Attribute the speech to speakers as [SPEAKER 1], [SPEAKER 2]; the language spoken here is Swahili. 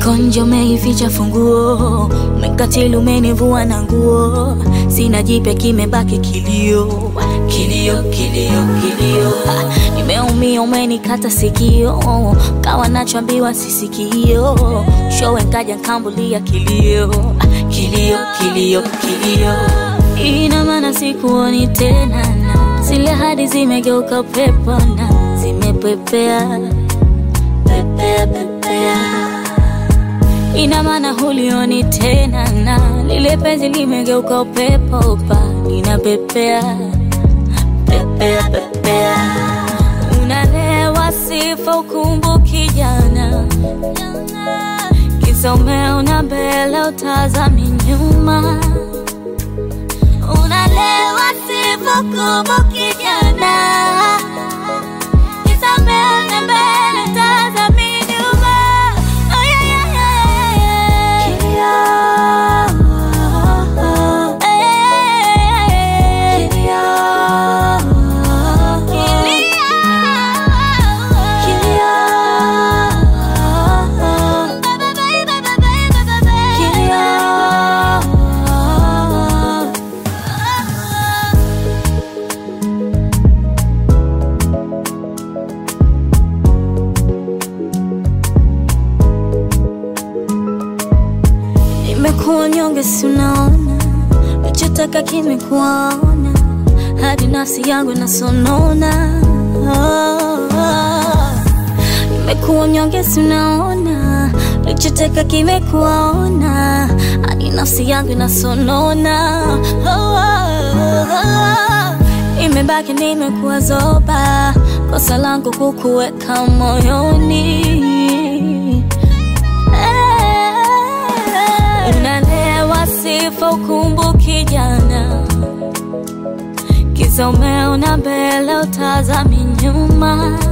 [SPEAKER 1] Niko nje umeificha funguo, umekatili umenivua na nguo, sina jipya kimebaki kilio, kilio, kilio, kilio. Ah, Nimeumia umenikata sikio, kawa nachoambiwa sisikio, showe nkaja nkambulia kilio, Ah, kilio, kilio, kilio. Ina maana sikuoni tena, na zile hadi zimegeuka pepo na zimepepea pepea, pepea ina maana hulioni tena na lile penzi limegeuka upepo pa linapepea pepea pepea unalewa sifa ukumbuki jana kisa umeona mbele utazami nyuma unalewa sifa ukumbuki jana kisa umeona mbele utazami nyuma oh, yeah, yeah, yeah, yeah, yeah. Nimekuwa nyonge, si unaona, nachotaka kimekuona, hadi nafsi yangu nasonona. Oh, oh. Nimekuwa nyonge, si unaona, nachotaka kimekuona, hadi nafsi yangu nasonona. Oh, oh, oh. Imebaki nimekuwa zoba, kosa langu kukuweka moyoni unalewa sifa ukumbuki jana kisa umeona mbele utazami nyuma